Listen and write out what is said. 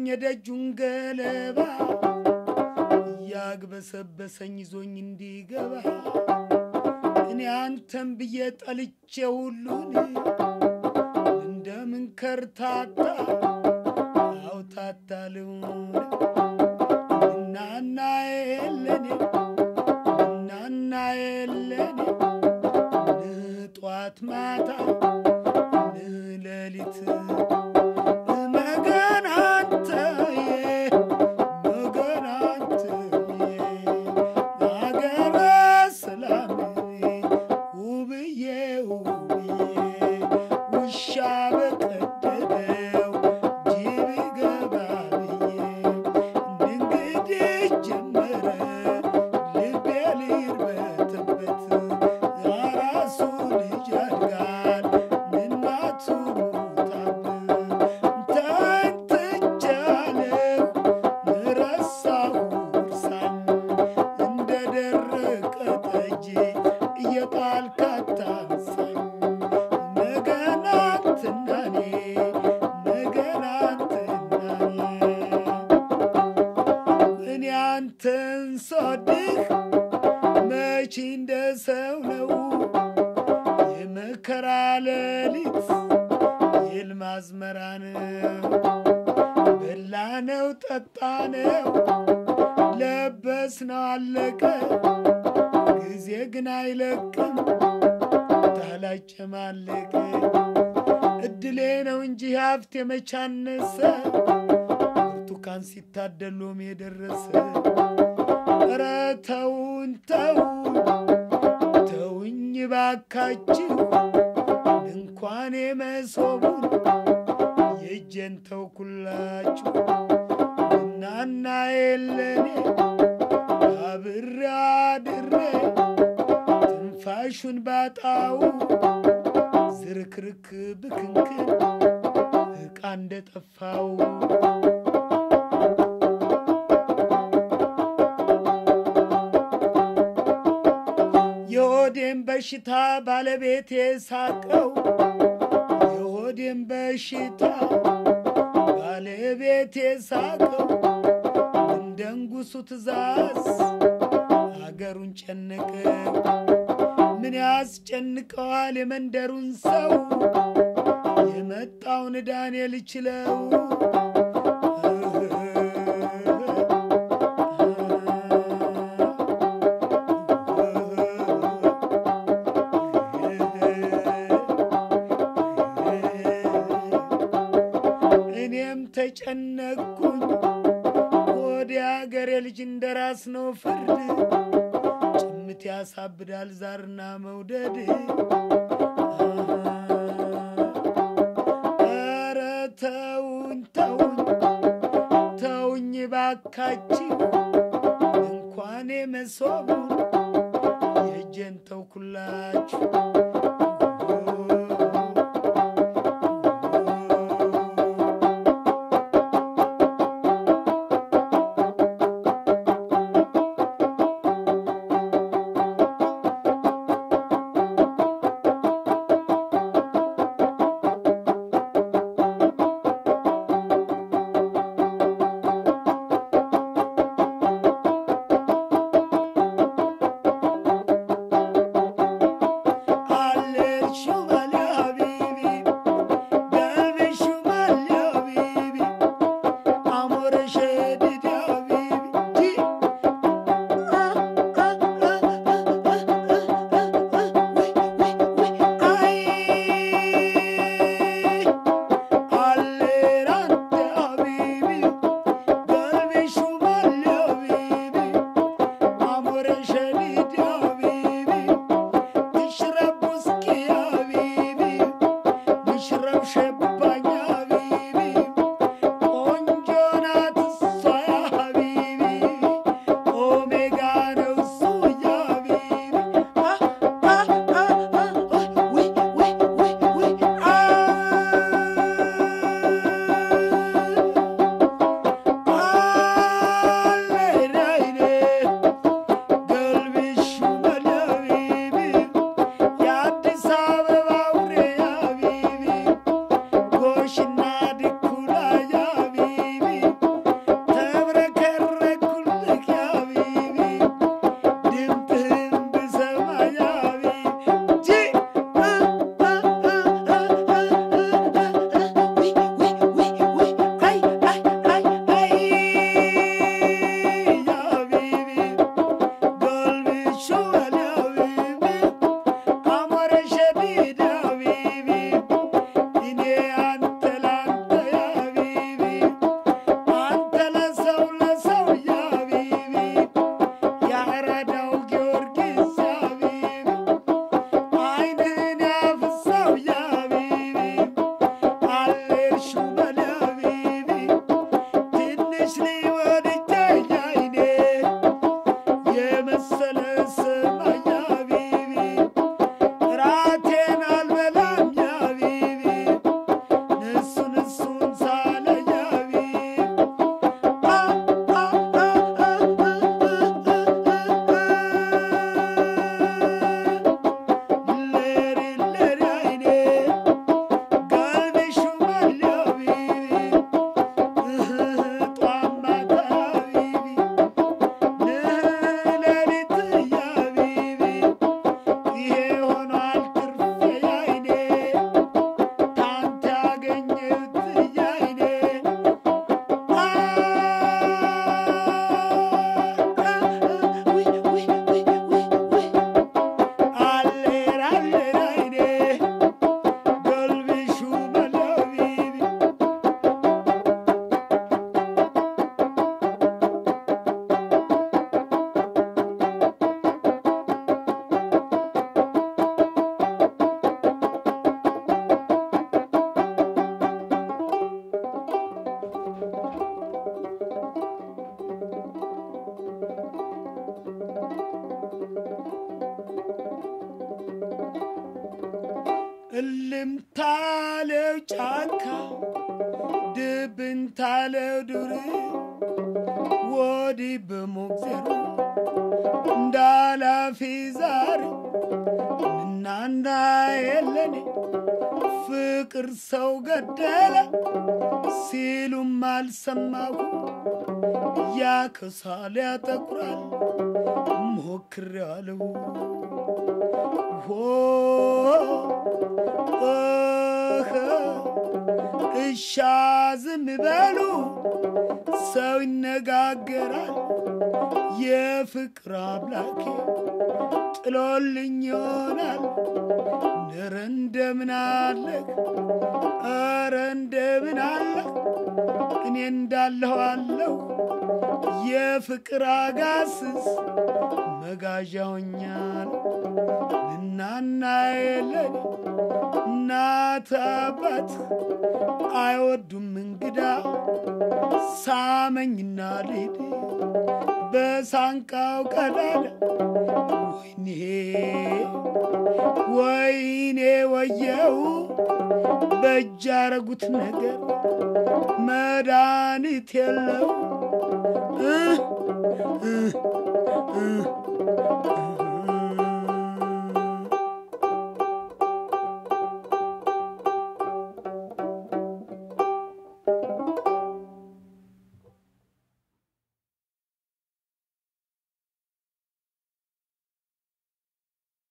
የደጁን ገለባ እያግበሰበሰኝ ይዞኝ እንዲገባ እኔ አንተን ብዬ ጠልቼ ሁሉን እንደምን ከርታታ አውታታ ልሁን እናና የለኔ እናና የለኔ ንጧት ማታ ንሌሊት መገን አንተዬ መገን አንተዬ አገረ ሰላምዬ ውብዬ ውብዬ ውሻ በቀደደው ጅብ ገባ ብዬ እንግዲህ ጀመረ ልቤ ሊርበትበት አራሱ ልጅ ያድጋል እናቱ ሞታበት ተንትቻለሁ ረሳሁ እርሳን እንደ ደረቀ ጠጅ እየጣልክ አታንሳኝ ነገን አንተና እኔ ነገን አንተና እኔ እኔ አንተን ስወድህ መቼ እንደ ሰው ነው የመከራ ሌሊት የሕልም አዝመራ ነው በላነው ጠጣነው ለበስነው አለቀ ጊዜ ግን አይለቅም ታላጨማለቀ እድሌ ነው እንጂ ሀብት የመቻነሰ ብርቱካን ሲታደሎም የደረሰ ኧረ ተውን ተውን ተውኝ ባካችሁ እንኳን የመሶቡን የእጄን ተውኩላችሁ እናና የለኔ አብሬ አድሬ ትንፋሹን ባጣው ዝርክርክ ብክንክን ዕቃ እንደጠፋው የሆዴን በሽታ ባለቤቴ ሳቀው የሆዴን በሽታ ባለቤቴ ሳቀው እንደ ንጉሡ ትእዛዝ አገሩን ጨነቀው ምን ያስጨንቀዋል የመንደሩን ሰው የመጣውን ዳንኤል ችለው እኔም ተጨነቅኩኝ ወደ አገሬ ልጅ እንደ ራስ ነው ፍርድ ጭምት ያሳብዳል ዛርና መውደድ ኧረ ተውኝ ተውኝ ተውኝ ባካችሁ እንኳን መሶቡን የእጄን ተውኩላችሁ እልምታለው ጫካ ድብንታለው ዱር ወዲህ በሞግዜሩ እንዳላፊ ዛሬ እናና የለኔ ፍቅር ሰው ገደለ ሲሉም አልሰማሁ ያከሳል ያጠቁራል ሞክሬዋለሁ ሆ እህ እሻ ዝም በሉ ሰው ይነጋገራል የፍቅር አምላኬ ጥሎልኝ ይሆናል ነረ እንደምን አለህ ኧረ እንደምን አለህ እኔ እንዳለሁ አለሁ የፍቅር አጋስስ መጋዣውኛል እናና የለን እናት አባት አይወዱም እንግዳ ሳመኝና ልሂድ በሳንቃው ቀዳዳ ወይኔ ወይኔ ወየው በእጅ ያረጉት ነገር መድኃኒት የለው እ እ እ